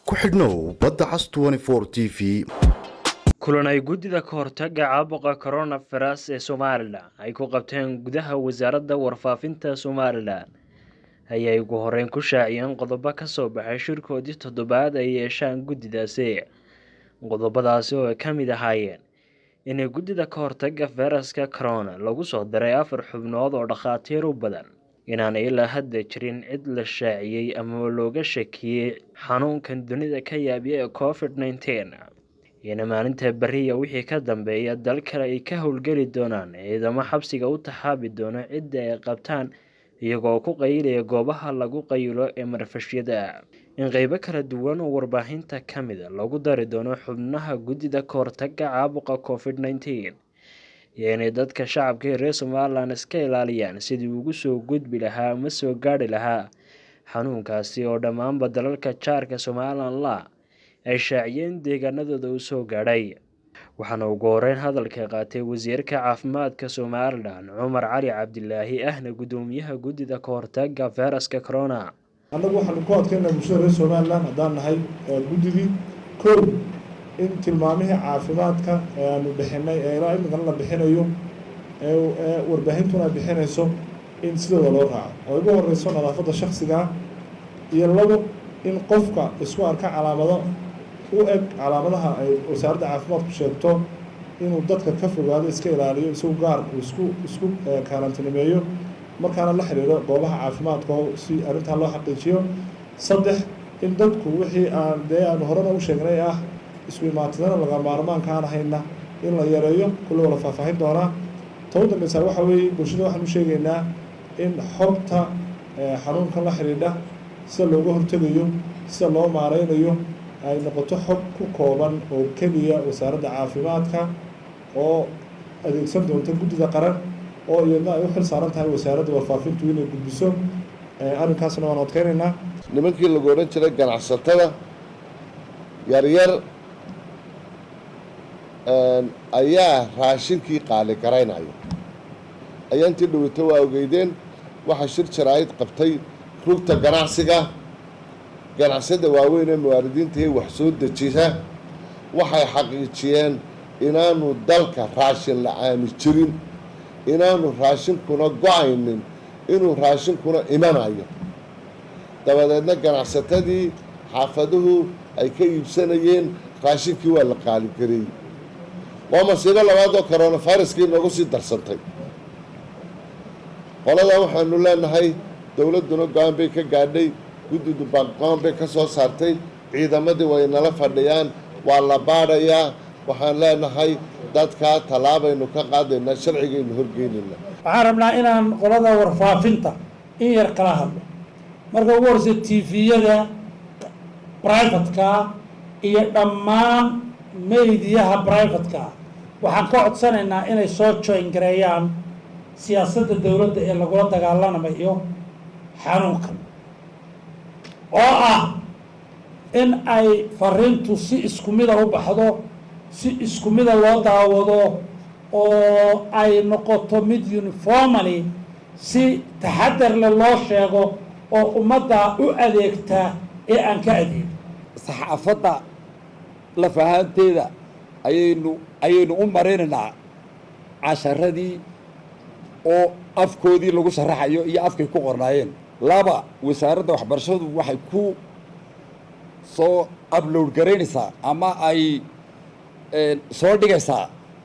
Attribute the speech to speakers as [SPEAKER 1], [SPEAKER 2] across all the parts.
[SPEAKER 1] ku xidhnow badda cas t v
[SPEAKER 2] kulan ay guddida ka hortaga caabuqa coronavirus ee somalilan ay ku qabteen gudaha wasaaradda warfaafinta somalilan ayay ugu horeyn ku shaaciyeen qodobo kasoo baxay shirkoodii toddobaad ay yeeshaan guddidaasi qodobadaasi oo ay ka mid ahaayeen inay guddida ka hortaga fayraska corona lagu soo daray afar xubnood oo dhakhaatiir u badan inaanay ilaa hadda jirin cid la shaaciyey ama looga shakiyey xanuunkan dunida ka yaabiya ee covid nneteen iyona maalinta beriya wixii ka dambeeya dal kale ay ka howlgeli doonaan ciidamo xabsiga u taxaabi doono cidda ay qabtaan iyagoo ku qayilaya goobaha lagu qayilo ee marfashyada in qeybo kala duwan oo warbaahinta ka mida lagu dari doono xubnaha guddida ka hortaga caabuqa covid nneteen iyo inay dadka shacabka ee reer somalilan iska ilaaliyaan sidii ugu soo gudbi lahaa ama soo gaadhi lahaa xanuunkaasi oo dhammaanba dalalka jaarka somalilan la ay shaaciyeen deegaanadooda uu soo gaadhay waxaana ugu horeyn hadalka qaatay wasiirka caafimaadka somalilan cumar cali cabdilaahi ahna guddoomiyaha guddida ka hortaga fayraska corona
[SPEAKER 3] annagu waxaanu ku adkeynaa bulshada reer somalilan haddaan nahay guddidii kow in tilmaamihii caafimaadka ee aanu bixinay ee ilaa imikana la bixinayo ee warbaahintuna ay bixinayso in sidooda loo raaco oo ugu horeyso nadaafadda shaksigaa iyo labo in qofka isku arka calaamado u eg calaamadaha ay wasaaradda caafimaadku sheegto inuu dadka ka fogaado iska ilaaliyo isagu gaar uu isku isku kaarantinimeeyo markaana la xiriiro goobaha caafimaadka si arrintaa loo xaqiijiyo saddex in dadku wixii aan dee aanu horena u sheegnay ah isku imaatidana laga maarmaanka aan ahayna in la yareeyo kulle wala faahfaahin doonaa ta u dambeysaa waxaa weeye bulshada waxaan u sheegaynaa in xogta xanuunkan la xidhiidha sida looga hortegayo sida loo maareynayo ay noqoto xog ku kooban oo keliya wasaaradda caafimaadka oo adeegsan doonta guddida qaran oo iyadna ay u xil saaran tahay wasaaradda warfaafintu inay gudbiso arrinkaasna waan adkeynaynaa
[SPEAKER 4] nimankii lagu odhan jiray ganacsatada yaryar ayaa raashinkii qaali garaynaya ayaa intii dhaweyto waa ogeydeen waxaa shir jaraa'id qabtay rugta ganacsiga ganacsiyada waaweyn ee muwaaridiinta ee wax soo dejisa waxay xaqiijiyeen inaanu dalka raashin la-aani jirin inaanu raashinkuna go-aynin inuu raashinkuna imanayo dabadeedna ganacsatadii xaafaduhu ay ka iibsanayeen raashinkii waa la qaaligareeyey waa masiibo labaad oo coronaviruskii noogu sii darsantay qoladaa waxaanu leenahay dowladduna go-aan bay ka gaadhay guddidu go-aan bay ka soo saartay ciidamadii way nala fadhiyaan waa la baadhayaa waxaan leenahay dadkaa tallaabaynu ka qaadaynaa sharcigaynu horgeynaynaa
[SPEAKER 5] waxaan rabnaa inaan qolada warfaafinta in yar kala hadlo marka ugu horeysa tviyada brivatka iyo dhammaan meydiyaha brivatka waxaan ka codsanaynaa inay soo joyn gareeyaan siyaasadda dowladda ee lagula dagaalamayo xanuunkan oo ah in ay fariintu si isku mida u baxdo si isku mida loo daawado oo ay noqoto mid uniformally si taxadar le loo sheego oo ummadda u adeegta ee aan ka adeegin
[SPEAKER 6] saxaafadda lafahaanteeda ayaynu ayaynu u marinaynaa casharadii oo afkoodii lagu sharaxayo iyo afkay ku qornaayeen laba wasaaradda waxbarashadu waxay ku soo upload garaynaysaa ama ay soo dhigaysaa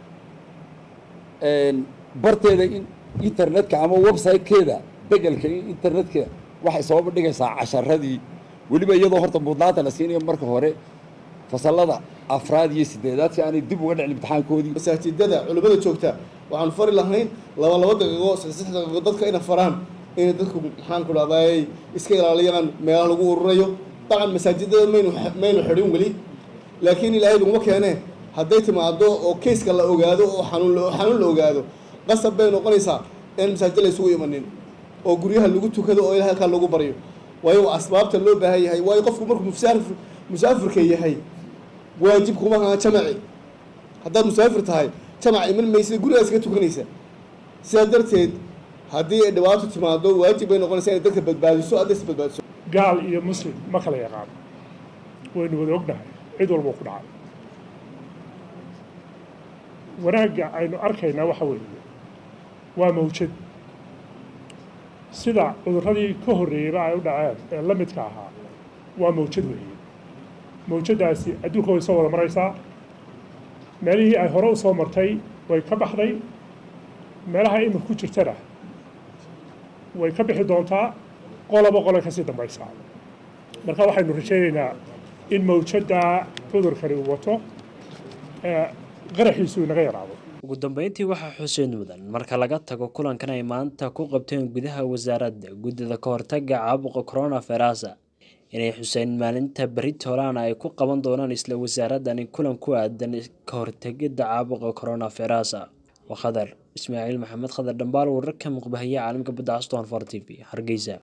[SPEAKER 6] barteeda internetka ama website-keeda begelka internetka waxay soo dhigaysaa casharadii weliba iyadoo horta mudnaanta la siinayo marka hore fasalada afraad iyo sideedaad si aanay dib uga dhicin imtixaankoodii
[SPEAKER 7] masaajidada culimmada joogta waxaanu fari lahayn laba laba daqiiqo saddex daqiiqo dadka inay faraan inay dadku maxaan ku dhahday iska ilaaliyaan meelaha lagu ururayo dabcan masaajidada maynu maynu xidhin weli laakiin ilaahay laguma keene hadday timaado oo kayska la ogaado oo xanuun xanuun la ogaado qasab bay noqonaysaa in masaajid la isugu imanin oo guryaha lagu tukado oo ilahay halkaa lagu baryo waayo asbaabta loo baahan yahay waayo qofku markuu musaafir musaafirka yahay waajib kuma aha jamaci haddaad musaafir tahay jamac iman maysa gurigaas ka tukanaysa sidaa darteed haddii ay dhibaato timaado waajib bay noqonaysaa inay dadka badbaadiso hadday is badbaadiso
[SPEAKER 8] gaal iyo muslim ma kala yaqaano waynu wada ognahay cid walba ku dhacay wanaagga aynu arkaynaa waxa weeye waa mawjad sida cudurradii ka horreeyeyba ay u dhaceen ee la midka ahaa waa mawjad weeye mawjaddaasi adduunka way soo wada maraysaa meelihii ay hore u soo martay way ka baxday meelaha imika ku jirtana way ka bixi doontaa qoloba qole kasii dambaysaa marka waxaynu rajaynaynaa in mawjadda cudurkani uu wato qaraxiisu inaga yaraado
[SPEAKER 2] ugu dambeyntii waxaa xuseen mudan marka laga tago kulankan ay maanta ku qabteen gudaha wasaaradda guddida ka hortaga caabuqa coronavirus inay xuseen maalinta beri toolaana ay ku qaban doonaan isla wasaaradani kulan ku aadan ka hortegidda caabuqa coronavirus waa khadar ismaaciil maxamed khadar dhambaal wararka muqbahaye caalamka badda aston for t v hargeysa